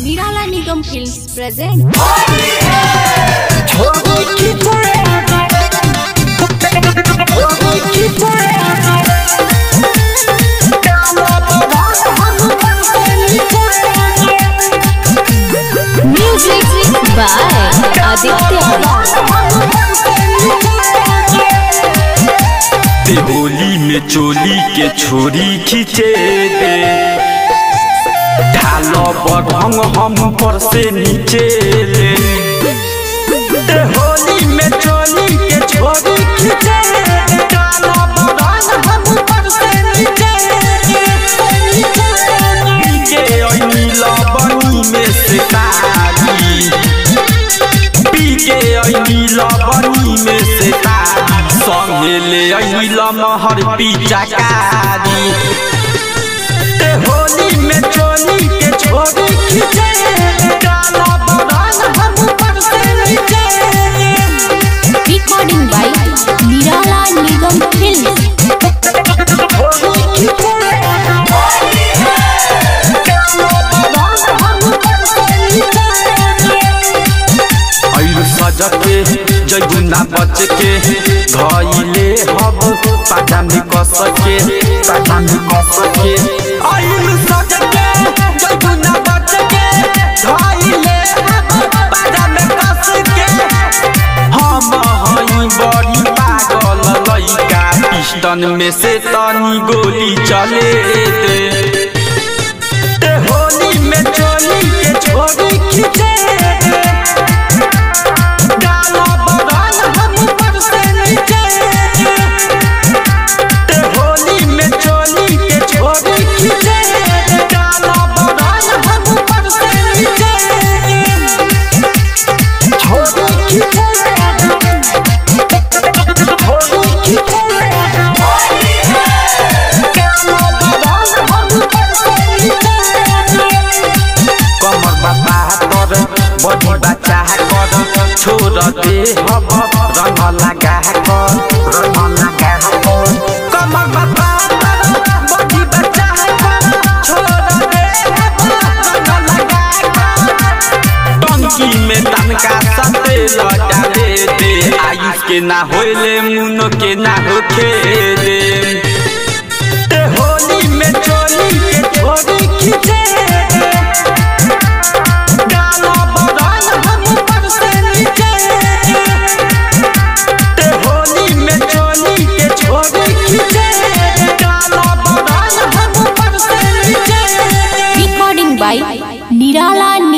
Nirala Nigam Films present music by Aditya. Holi में चोली के छोरी खींचे दे ढालो बरंग हम पर से नीचे ले ते होली में चोली के छोरी खींचे दे ढालो बरंग हम पर से नीचे ले के ओनी लबनी में से तारी पी के ओनी लबनी में से तारी संगे ले ओनी लमहर पीचा कारी ते होली में चोली के छोरी खींचे डाला बरंग हम पर से नीचे Recording by Nirala Nigam Films. आयु सजके जैगुना बच के धइले हब पाटा में कस के पाटा में कस के आयु सजके जैगुना बच के धइले हब पाटा में कस के हम हई बड़ी पागल लइका पिस्टन में से तनी गोली चले दे ते होली में चोली के छोरी खींचे डाला बदन हम पर से नीचे ते होली में चोली के छोरी खींचे डाला बदन हम पर से नीचे छोरी खींचे छोरी खींचे डाला बदन हम पर से नीचे कमर बाबा कर बड़ी बच्चा कर छोड़ दे हब रंग लगा कर रंग लगा कर कमर बाबा कर बड़ी बच्चा कर छोड़ दे हब रंग लगा कर टंकी में तनका सते लगा दे दे आयुष के ना होले मुनो के ना होखे दे ते होली में चोली के छोरी खींचे डाला बदन हम पर से नीचे ते होली में चोली के छोरी खींचे डाला बदन हम पर से नीचे Recording by Nirala